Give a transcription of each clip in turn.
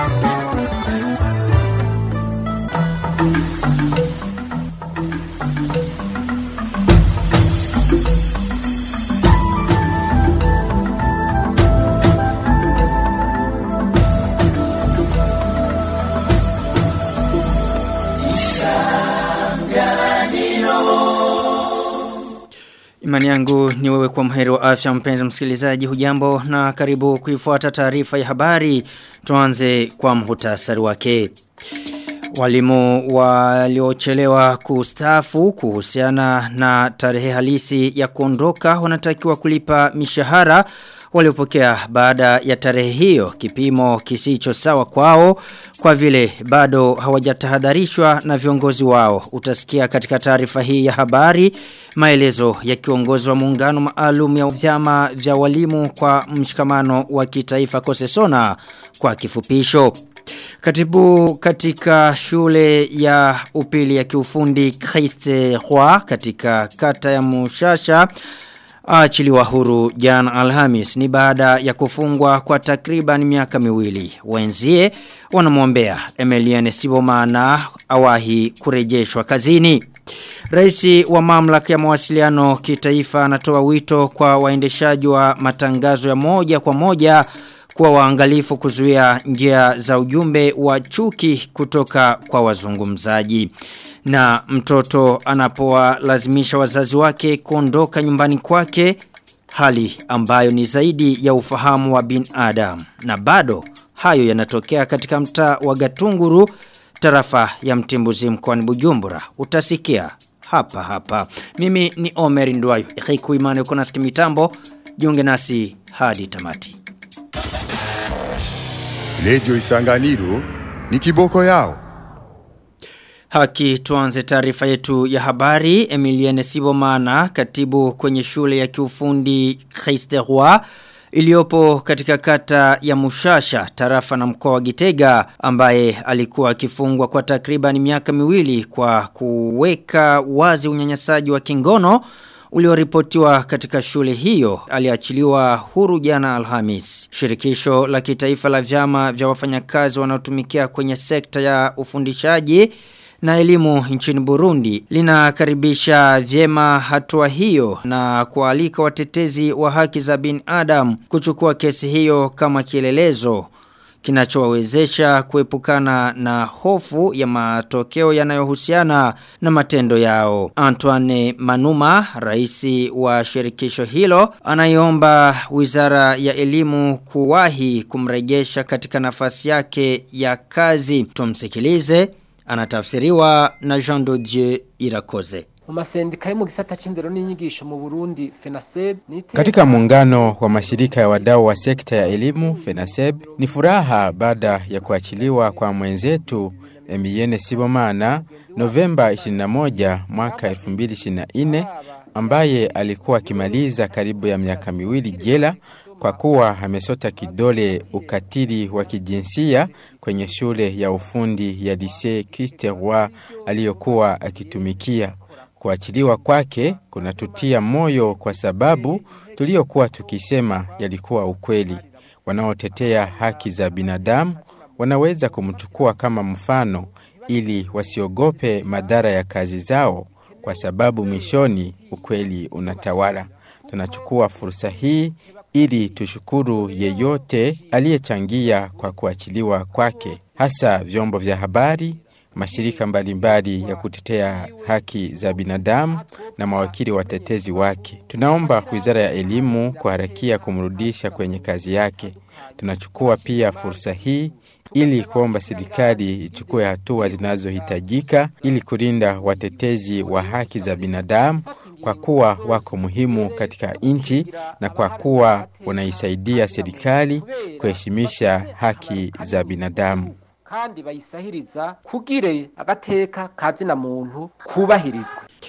Imani yangu ni wewe kwa mheri wa afya mpenzi msikilizaji hujambo na karibu kuifuata taarifa ya habari tuanze kwa mhutasari wake. Walimu waliochelewa kustafu kuhusiana na tarehe halisi ya kuondoka wanatakiwa kulipa mishahara waliopokea baada ya tarehe hiyo kipimo kisicho sawa kwao kwa vile bado hawajatahadharishwa na viongozi wao utasikia katika taarifa hii ya habari maelezo ya kiongozi wa muungano maalum ya vyama vya walimu kwa mshikamano wa kitaifa Kosesona kwa kifupisho Katibu katika shule ya upili ya kiufundi Christe Roy katika kata ya Mushasha Achiliwa huru jana Alhamis ni baada ya kufungwa kwa takriban miaka miwili. Wenzie wanamwombea Emiliane Sibomana awahi kurejeshwa kazini. Raisi wa mamlaka ya mawasiliano kitaifa anatoa wito kwa waendeshaji wa matangazo ya moja kwa moja kuwa waangalifu kuzuia njia za ujumbe wa chuki kutoka kwa wazungumzaji. Na mtoto anapowalazimisha wazazi wake kuondoka nyumbani kwake hali ambayo ni zaidi ya ufahamu wa bin Adam. Na bado hayo yanatokea katika mtaa wa Gatunguru tarafa ya Mtimbuzi mkoani Bujumbura. Utasikia hapa hapa. Mimi ni Omer Ndwayo. Ikiku imani uko nasikia mitambo. Jiunge nasi hadi tamati. Lejo Isanganiro ni kiboko yao. Haki tuanze taarifa yetu ya habari Emilienne Sibomana katibu kwenye shule ya kiufundi Christeroi iliyopo katika kata ya Mushasha tarafa na mkoa wa Gitega ambaye alikuwa akifungwa kwa takriban miaka miwili kwa kuweka wazi unyanyasaji wa kingono ulioripotiwa katika shule hiyo aliachiliwa huru jana Alhamis. Shirikisho la kitaifa la vyama vya wafanyakazi wanaotumikia kwenye sekta ya ufundishaji na elimu nchini Burundi linakaribisha vyema hatua hiyo na kualika watetezi wa haki za binadamu kuchukua kesi hiyo kama kielelezo kinachowawezesha kuepukana na hofu ya matokeo yanayohusiana na matendo yao. Antoine Manuma, raisi wa shirikisho hilo, anaiomba wizara ya elimu kuwahi kumrejesha katika nafasi yake ya kazi. Tumsikilize, anatafsiriwa na Jean Dodieu Irakoze. Umasendika yo mu gisata c'indero n'inyigisho mu Burundi FENASEB Katika muungano wa mashirika ya wadau wa sekta ya elimu FENASEB ni furaha baada ya kuachiliwa kwa mwenzetu Emilienne Sibomana Novemba 21 mwaka 2024 ambaye alikuwa akimaliza karibu ya miaka miwili jela kwa kuwa amesota kidole ukatili wa kijinsia kwenye shule ya ufundi ya Lycée Christ Roi aliyokuwa akitumikia. Kuachiliwa kwake kunatutia moyo kwa sababu tuliokuwa tukisema yalikuwa ukweli. Wanaotetea haki za binadamu wanaweza kumchukua kama mfano ili wasiogope madhara ya kazi zao kwa sababu mwishoni ukweli unatawala. Tunachukua fursa hii ili tushukuru yeyote aliyechangia kwa kuachiliwa kwake, hasa vyombo vya habari, mashirika mbalimbali ya kutetea haki za binadamu na mawakili watetezi wake. Tunaomba Wizara ya Elimu kuharakia kumrudisha kwenye kazi yake. Tunachukua pia fursa hii ili kuomba serikali ichukue hatua zinazohitajika ili kulinda watetezi wa haki za binadamu kwa kuwa wako muhimu katika nchi na kwa kuwa wanaisaidia serikali kuheshimisha haki za binadamu. kandi bayisahiriza kugire agateka kazina muntu kubahirizwe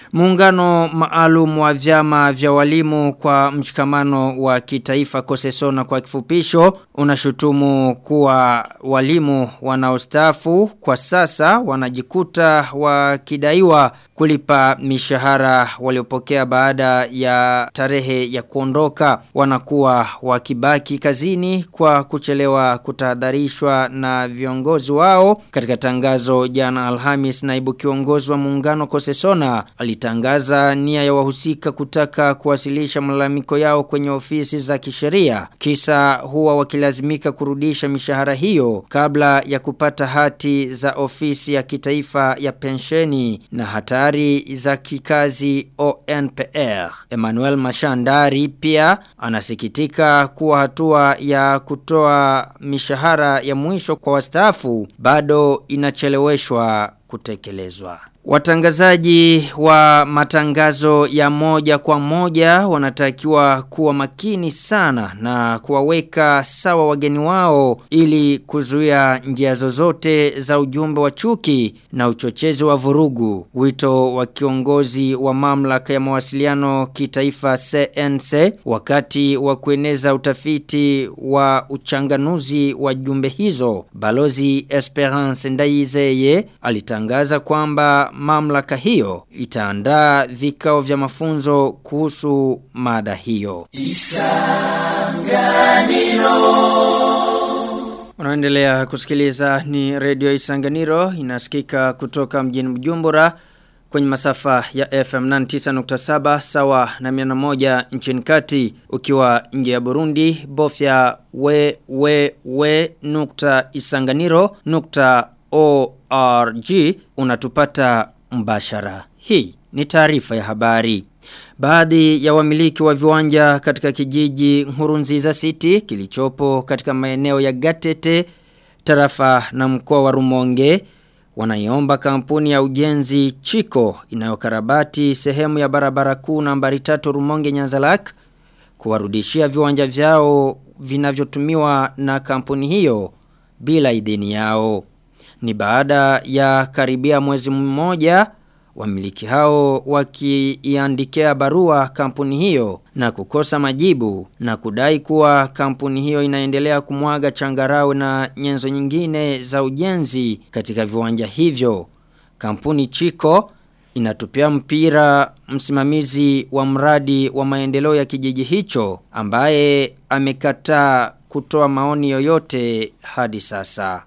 Muungano maalum wa vyama vya walimu kwa mshikamano wa kitaifa kosesona kwa kifupisho unashutumu kuwa walimu wanaostafu kwa sasa wanajikuta wakidaiwa kulipa mishahara waliopokea baada ya tarehe ya kuondoka wanakuwa wakibaki kazini kwa kuchelewa kutahadharishwa na viongozi wao katika tangazo jana Alhamis naibu kiongozi wa muungano Kosesona alitangaza nia ya wahusika kutaka kuwasilisha malalamiko yao kwenye ofisi za kisheria kisa huwa wakilazimika kurudisha mishahara hiyo kabla ya kupata hati za ofisi ya kitaifa ya pensheni na hatari za kikazi ONPR. Emmanuel Mashandari pia anasikitika kuwa hatua ya kutoa mishahara ya mwisho kwa wastaafu bado inacheleweshwa kutekelezwa. Watangazaji wa matangazo ya moja kwa moja wanatakiwa kuwa makini sana na kuwaweka sawa wageni wao ili kuzuia njia zozote za ujumbe wa chuki na uchochezi wa vurugu. Wito wa kiongozi wa mamlaka ya mawasiliano kitaifa CNC wakati wa kueneza utafiti wa uchanganuzi wa jumbe hizo. Balozi Esperance Ndayizeye alitangaza kwamba mamlaka hiyo itaandaa vikao vya mafunzo kuhusu mada hiyo. Unaendelea kusikiliza ni Radio Isanganiro inasikika kutoka mjini Bujumbura kwenye masafa ya FM 99.7 sawa na 101 nchini kati ukiwa nje ya Burundi bofya we we we nukta isanganiro nukta org unatupata mbashara. Hii ni taarifa ya habari. Baadhi ya wamiliki wa viwanja katika kijiji Nkurunziza City kilichopo katika maeneo ya Gatete, tarafa na mkoa wa Rumonge wanaiomba kampuni ya ujenzi Chiko inayokarabati sehemu ya barabara kuu nambari 3 Rumonge Nyanzalak kuwarudishia viwanja vyao vinavyotumiwa na kampuni hiyo bila idhini yao. Ni baada ya karibia mwezi mmoja wamiliki hao wakiiandikia barua kampuni hiyo na kukosa majibu na kudai kuwa kampuni hiyo inaendelea kumwaga changarawe na nyenzo nyingine za ujenzi katika viwanja hivyo. Kampuni Chiko inatupia mpira msimamizi wa mradi wa maendeleo ya kijiji hicho ambaye amekataa kutoa maoni yoyote hadi sasa.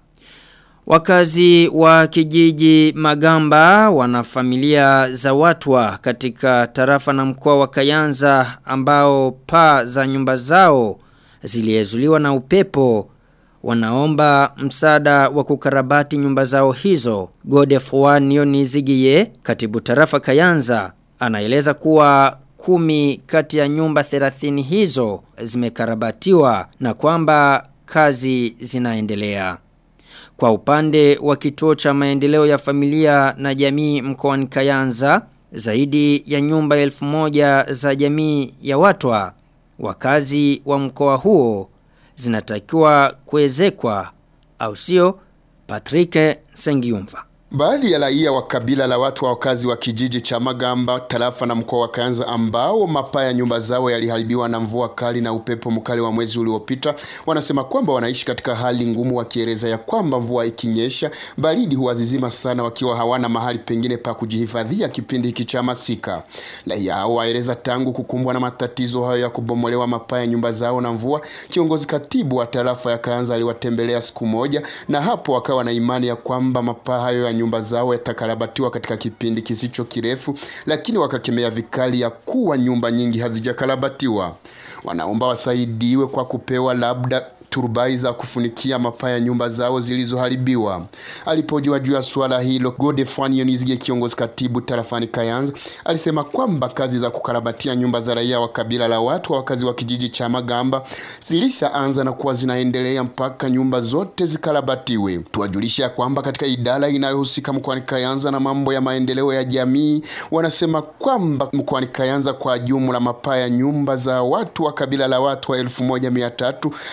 Wakazi wa kijiji Magamba wana familia za watwa katika tarafa na mkoa wa Kayanza ambao paa za nyumba zao ziliezuliwa na upepo wanaomba msaada wa kukarabati nyumba zao hizo. Godefroy Nionizigiye, katibu tarafa Kayanza, anaeleza kuwa kumi kati ya nyumba 30 hizo zimekarabatiwa na kwamba kazi zinaendelea. Kwa upande wa kituo cha maendeleo ya familia na jamii mkoani Kayanza, zaidi ya nyumba elfu moja za jamii ya watwa, wakazi wa mkoa huo zinatakiwa kuezekwa au sio Patrick Sengiumva. Baadhi ya raia wa kabila la watu wa wakazi wa kijiji cha Magamba, tarafa na mkoa wa Kayanza ambao mapaa ya nyumba zao yaliharibiwa na mvua kali na upepo mkali wa mwezi uliopita, wanasema kwamba wanaishi katika hali ngumu, wakieleza ya kwamba mvua ikinyesha baridi huwazizima sana, wakiwa hawana mahali pengine pa kujihifadhia kipindi hiki cha masika. Raia hao waeleza tangu kukumbwa na matatizo hayo ya kubomolewa mapaa ya nyumba zao na mvua, kiongozi katibu wa tarafa ya Kayanza aliwatembelea siku moja, na hapo wakawa na imani ya kwamba mapaa hayo ya nyumba zao yatakarabatiwa katika kipindi kisicho kirefu, lakini wakakemea vikali ya kuwa nyumba nyingi hazijakarabatiwa. Wanaomba wasaidiwe kwa kupewa labda turubai za kufunikia mapaa ya nyumba zao zilizoharibiwa. Alipojiwa juu ya swala hilo, Godefroy Yonizige, kiongozi katibu tarafani Kayanza, alisema kwamba kazi za kukarabatia nyumba za raia wa kabila la watu wa wakazi wa kijiji cha Magamba zilishaanza na kuwa zinaendelea mpaka nyumba zote zikarabatiwe. Tuwajulisha kwamba katika idara inayohusika mkoani Kayanza na mambo ya maendeleo ya jamii, wanasema kwamba mkoani Kayanza kwa jumla mapaa ya nyumba za watu wa kabila la watu wa elfu moja mia tatu za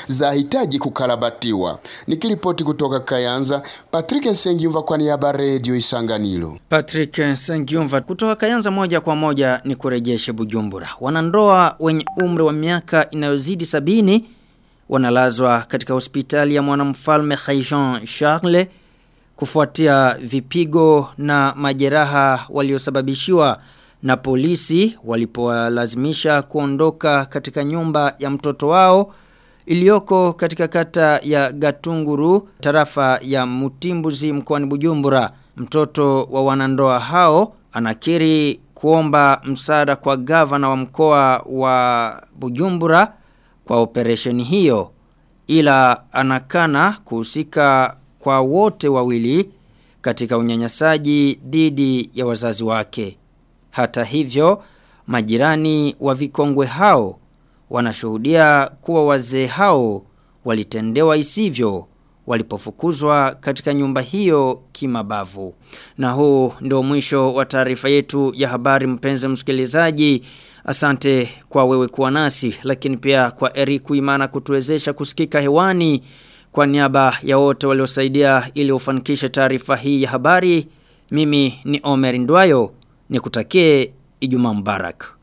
yanahitaji kukarabatiwa. Nikiripoti kutoka Kayanza, Patrick Nsengiumva kwa niaba ya Radio Isanganiro. Patrick Sengiumva kutoka Kayanza moja kwa moja ni kurejeshe Bujumbura. Wanandoa wenye umri wa miaka inayozidi sabini wanalazwa katika hospitali ya mwanamfalme Khaijan Charles kufuatia vipigo na majeraha waliosababishiwa na polisi walipowalazimisha kuondoka katika nyumba ya mtoto wao iliyoko katika kata ya Gatunguru tarafa ya Mutimbuzi mkoani Bujumbura mtoto wa wanandoa hao anakiri kuomba msaada kwa gavana wa mkoa wa Bujumbura kwa operesheni hiyo ila anakana kuhusika kwa wote wawili katika unyanyasaji dhidi ya wazazi wake. Hata hivyo, majirani wa vikongwe hao wanashuhudia kuwa wazee hao walitendewa isivyo walipofukuzwa katika nyumba hiyo kimabavu. Na huu ndio mwisho wa taarifa yetu ya habari mpenzi msikilizaji. Asante kwa wewe kuwa nasi lakini pia kwa Eric Imana kutuwezesha kusikika hewani kwa niaba ya wote waliosaidia ili ufanikishe taarifa hii ya habari. Mimi ni Omer Ndwayo nikutakie Ijumaa Mubarak.